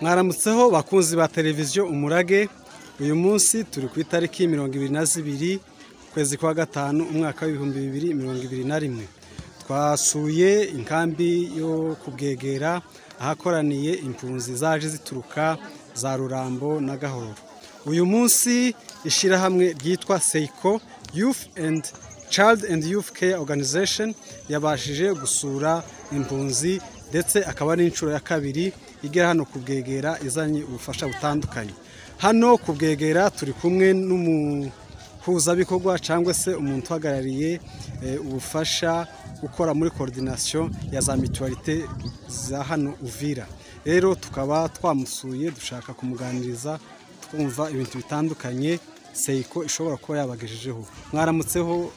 mwaramutseho bakunzi ba televiziyo umurage uyu munsi turi ku itariki mirongo ibiri na zibiri ukwezi kwa gatanu umwaka w'ibihumbi bibiri mirongo ibiri na rimwe twasuye inkambi yo kubwegera ahakoraniye impunzi zaje zituruka za rurambo na gahoro uyu munsi ishyirahamwe ryitwa seyiko yufu endi child and youth care organization yabashije gusura impunzi ndetse akaba ari inshuro ya kabiri igera hano kubwegera izanye ubufasha butandukanye hano kubwegera turi kumwe n'umuhuzabikorwa cyangwa se umuntu uhagarariye eh, ubufasha ukora muri koordinasiyo ya za mituwarite za hano uvira rero tukaba twamusuye dushaka kumuganiriza twumva ibintu bitandukanye seyiko ishobora kuba yabagejejeho mwaramutseho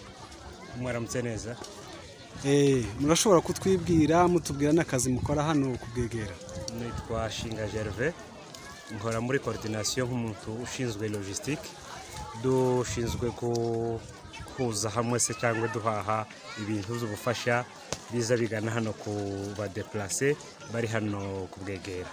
mwaramutse neza Eh, murashobora kutwibwira mutubwira n'akazi mukora hano kubwegera nitwa shinga gerve nkora muri koordinasiyo nk'umuntu ushinzwe logisitike dushinzwe guhuza hamwe se cyangwa duhaha ibintu by'ubufasha biza bigana hano ku badeplase bari hano kubwegera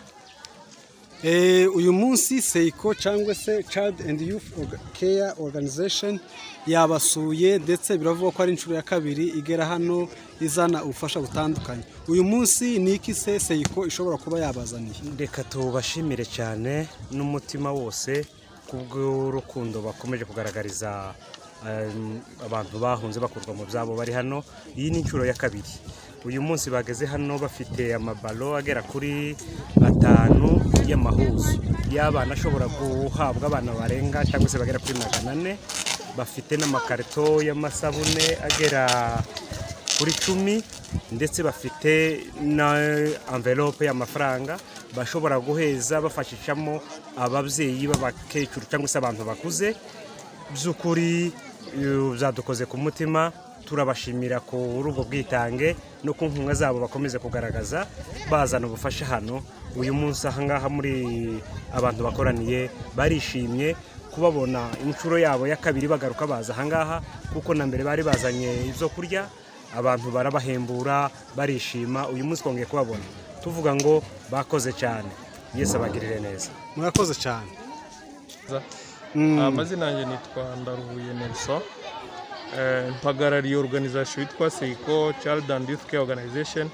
Eh, uyu munsi seyiko cyangwa se child and youth Orga- care organization yabasuye ndetse biravugwa ko ari inshuro ya kabiri igera hano izana ubufasha butandukanye uyu munsi ni iki se seyiko ishobora kuba yabazaniye reka tubashimire cyane n'umutima wose kubw'urukundo bakomeje kugaragariza um, abantu bahunze bakurwa mu byabo bari hano iyi ni inshuro ya kabiri uyu munsi bageze hano bafite amabalo agera kuri atanu y'amahuzu y'abana ashobora guhabwa abana barenga cyangwa se bagera kuri magana ane bafite n'amakarito y'amasabune agera kuri cumi ndetse bafite na envelope y'amafaranga bashobora guheza bafashishamo ababyeyi b'abakecuru cyangwa se abantu bakuze by'ukuri eh, byadukoze ku mutima turabashimira kuri ubwo bwitange no ku nkunga zabo bakomeze kugaragaza bazana ubufasha hano uyu munsi ahangaha muri abantu bakoraniye barishimye kubabona inshuro yabo ya kabiri bagaruka baza ahangaha kuko na mbere bari bazanye ibyo kurya abantu barabahembura barishima uyu munsi twongeye kubabona tuvuga ngo bakoze cyane yesu abagirire neza murakoze cyane Mm. amazina yanjye nitwa ndaruhuye nelson Eh, mpagarariye organization yitwa seiko child and youth care organization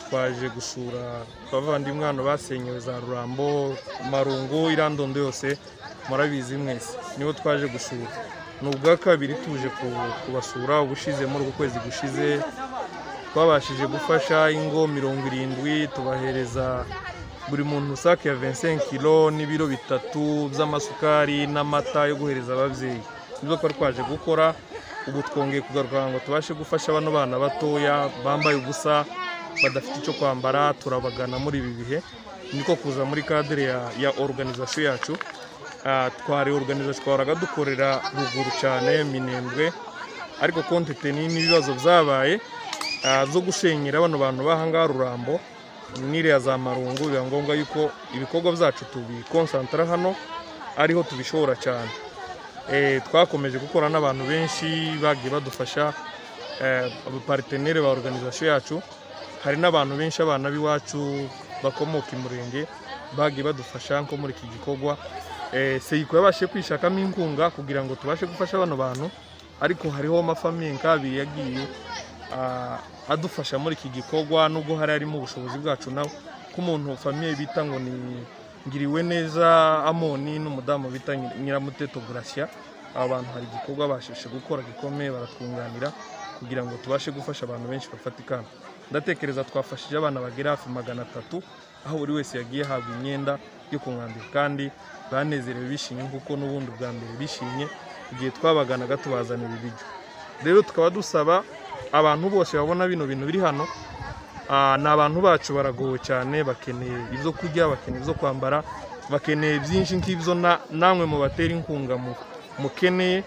twaje gusura abavandimwe hano basenyewe za rurambo marungu irandondo yose murabizi mwese nibo twaje gusura ni ubwa kabiri tuje ku- kubasura ubushize muri uku kwezi gushize twabashije gufasha ingo mirongo irindwi tubahereza buri muntu sake ya 25 kilo n'ibiro bitatu by'amasukari n'amata yo guhereza ababyeyi nibyo twari twaje gukora ubu twongeye kugaruka ngo tubashe gufasha bano bana batoya bambaye ubusa badafite icyo kwambara turabagana muri ibi bihe niko kuza muri kadire ya, ya organization yacu Ah, twari organization twahoraga dukorera ruguru cyane minembwe ariko konteteni n'ibibazo byabaye ah, zo gushenyera bano bantu bahangaha rurambo n'iriya za marungu biba ngombwa yuko ibikorwa byacu tubikonsantara hano ariho tubishobora cyane Eh, twakomeje gukora n'abantu benshi bagiye badufasha eh, abapariteneri ba organization yacu hari n'abantu benshi abana b'iwacu bakomoka i murenge bagiye badufasha nko muri iki gikorwa Eh, seyiko yabashije kwishakamo inkunga kugira ngo tubashe gufasha bano bantu ariko hariho amafamiye nk'abiri yagiye ah, adufasha muri iki gikorwa nubwo hari harimo ubushobozi bwacu nawe ko umuntu famiye bita ngo ni ngiriwe neza amoni n'umudamu bita Nyir- nyiramuteto gurashya aba bantu hari igikorwa bashije gukora gikomeye baratwunganira kugira ngo tubashe gufasha abantu benshi bafatikana ndatekereza twafashije abana bagera hafi magana atatu aho buri wese yagiye ahabwa imyenda yo kumwambika kandi banezerewe bishimye kuko n'ubundi bwa mbere bishimye igihe twabaganaga tubazanira ibiryo rero tukaba dusaba abantu bose babona bino bintu biri hano ah, ni abantu bacu baragowe cyane bakeneye ibyo kurya bakeneye ibyo kwambara bakeneye byinshi nk'ibyo na- namwe mu batera inkunga mu- mukeneye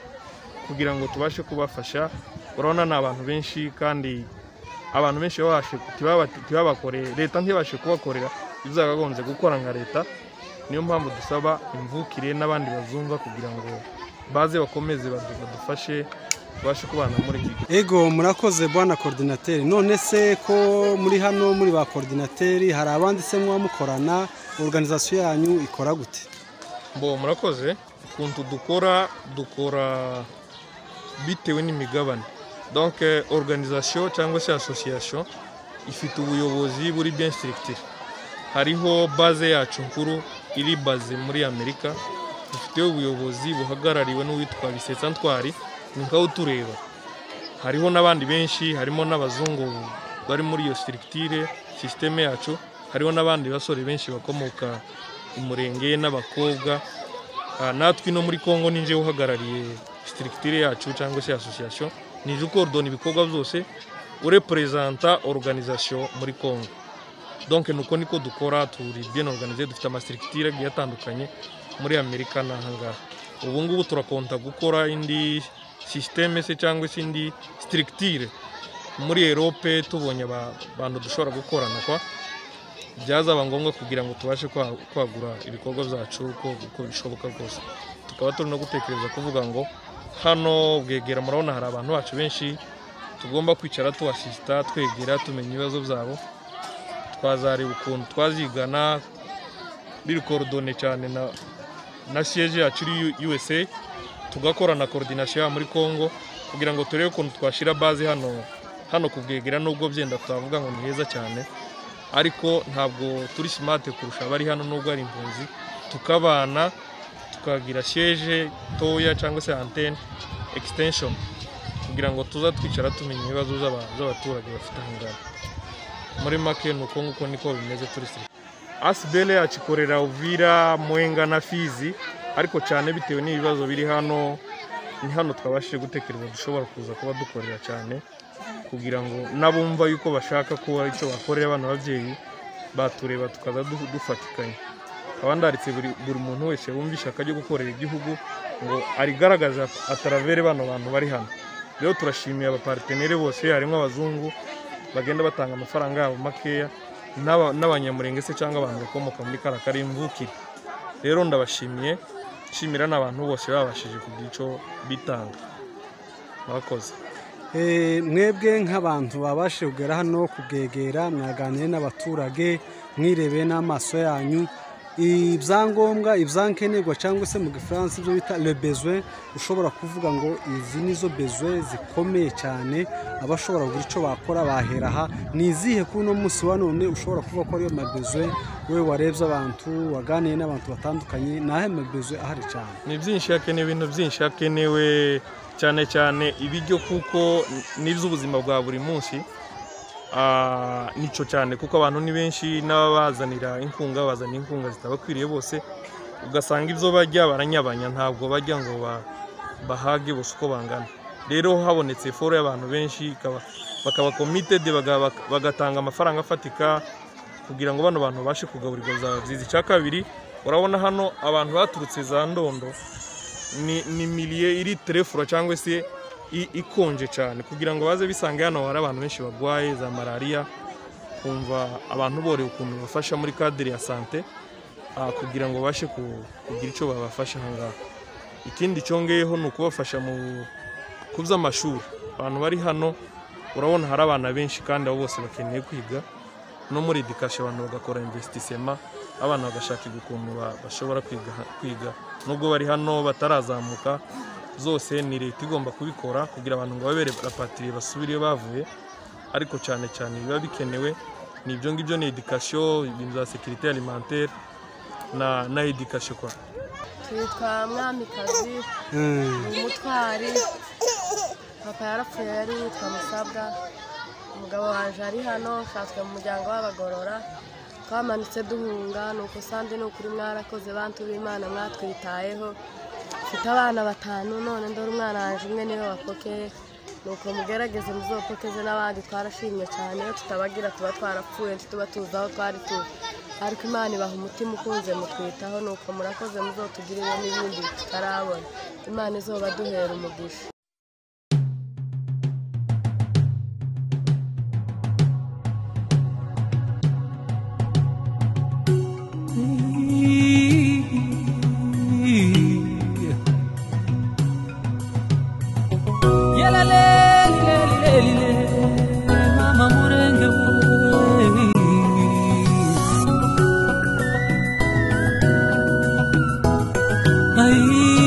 kugira ngo tubashe kubafasha urabona ni abantu benshi kandi abantu benshi babashe tibaba- tibabakoreye leta ntibashe kubakorera ibyo yakagombye gukora nka leta niyo mpamvu dusaba imvukire n'abandi bazumva kugira ngo baze bakomeze badu- badufashe tubashe kubana muri iki gihe ego murakoze bwana koordinateri none se ko muri hano muri ba koordinateri hari abandi se muba mukorana organizasiyo yanyu ikora gute mbo murakoze ukuntu dukora dukora bitewe n'imigabane donc eh, organisation cyangwa se association ifite ubuyobozi buri bien structure hariho base yacu nkuru iri base muri amerika dufite ubuyobozi buhagarariwe n'uwitwa bisetsa ntwari ni nkaho utureba hariho n'abandi benshi harimo n'abazungu bari muri iyo structure sisiteme yacu hariho n'abandi basore benshi bakomoka umurenge n'abakobwa Ah, natwe ino muri congo ni njyewe uhagarariye structure yacu cyangwa se association nije ukordona ibikorwa byose urepresenta organisation muri congo donc nuko niko dukora turi bien organisé dufite amastructure agiye atandukanye muri amerika n'ahangaha ubu ngubu turakonta gukora indi systeme se cyangwa se indi structure muri erope tubonye aba- abantu dushobora gukorana kwa byazaba ngombwa kugira ngo tubashe kwa- kwagura ibikorwa byacu uko uko bishoboka rwose tukaba turi no gutekereza kuvuga ngo hano bwegera murabona hari abantu bacu benshi tugomba kwicara tubasisita twegera tumenya ibibazo byabo twazareba ukuntu twazigana biri korodone cyane na na siyeje yacu iri U- USA tugakora na korodinasiyo muri Congo kugira ngo turebe ukuntu twashyira baze hano hano ku bwegera nubwo byenda tutavuga ngo ni heza cyane ariko ntabwo turi simate kurusha abari hano nubwo ari impunzi tukabana tukagira sheje toya cyangwa se antene extension kugira ngo tuza twicara tumenya ibibazo by'aba- by'abaturage bafite ahangaha muri make ni uko nguko niko bimeze turi siri asibele yacu ikorera uvira mwenga na fizi ariko cyane bitewe n'ibibazo biri hano ni hano twabashije gutekereza dushobora kuza kuba dukorera cyane kugira ngo n'abumva yuko bashaka kuba icyo bakorera abana babyeyi batureba tukaza du- dufatikanya nkaba ndaritse buri buri muntu wese wumva ishyaka ryo gukorera igihugu ngo arigaragaza ataravere bano bantu bari hano rero turashimiye abapariteneri bose harimo abazungu bagenda batanga amafaranga yabo makeya n'aba- n'abanyamurenge se cyangwa abantu bakomoka muri kara karimvukire rero ndabashimiye nshimira n'abantu bose babashije kugira icyo bitanga murakoze Eh, mwebwe nk'abantu babashije kugera hano kubwegera mwaganire n'abaturage mwirebeye n'amaso yanyu ibyangombwa ibyankenerwa cyangwa se mu gifaransa ibyo bita le besoin ushobora kuvuga ngo izi nizo besoin zikomeye cyane abashobora kugira icyo bakora bahera aha ni izihe kuri uno munsi wa none ushobora kuvuga ko ariyo mabesoin we warebye abantu waganiye n'abantu batandukanye ni ayahe mabesoin ahari cyane ni byinshi hakenewe ibintu byinshi hakenewe cyane cyane ibiryo kuko n'iby'ubuzima bwa buri munsi Ah, nicyo cyane kuko abantu ni benshi n'ababazanira inkunga bazana inkunga zitabakwiriye bose ugasanga ibyo bajya baranyabanya ntabwo bajya ngo ba- bahage bose uko bangana rero habonetse foro y'abantu benshi ikaba- bakaba committed baga- bagatanga amafaranga afatika kugira ngo bano bantu babashe kugaburirwa za byiza icya kabiri urabona hano abantu baturutse za ndondo ni, ni miliye iri terefura cyangwa se i- ikonje cyane kugira ngo baze bisange hano hari abantu benshi barwaye za malariya kumva abantu borewe ukuntu bafasha muri kadire ya sante ah, kugira ngo babashe ku- kugira icyo babafasha ahangaha ikindi cyongeyeho ni ukubafasha mu ku by'amashuri abantu bari hano urabona hari abana benshi kandi abo bose bakeneye kwiga no muri edikashe abantu bagakora investissement abana bagashakirwa ukuntu ba- bashobora kwiga, kwiga nubwo bari hano batarazamuka zose ni leta igomba kubikora kugira abantu ngo babere barapatiriye basubire iyo bavuye ariko cyane cyane biba bikenewe ni ibyo ngibyo ni edikasyo ibintu bya sekirite alimentaire na, na edikasyo kwa twitwa mwamikazi Eh, umutwari papa yarapfuye yari yitwa musabwa umugabo waje ari hano nshatswe mu muryango w'abagorora twamanutse duhunga ni uko usandi ni ukuri mwarakoze bantu b'imana mwatwitayeho mfite abana batanu none ndora umwana wanjye umwe niwe wapokeye ni uko mugerageze muzopokeze n'abandi twarashimye cyane iyo tutabagira tuba twarapfuye ntituba tuzi aho twari turi ariko imana ibaha umutima ukunze mutwitaho ni uko murakoze muzotugirire n'ibindi tutarabona imana izoba duhera umugisha nabi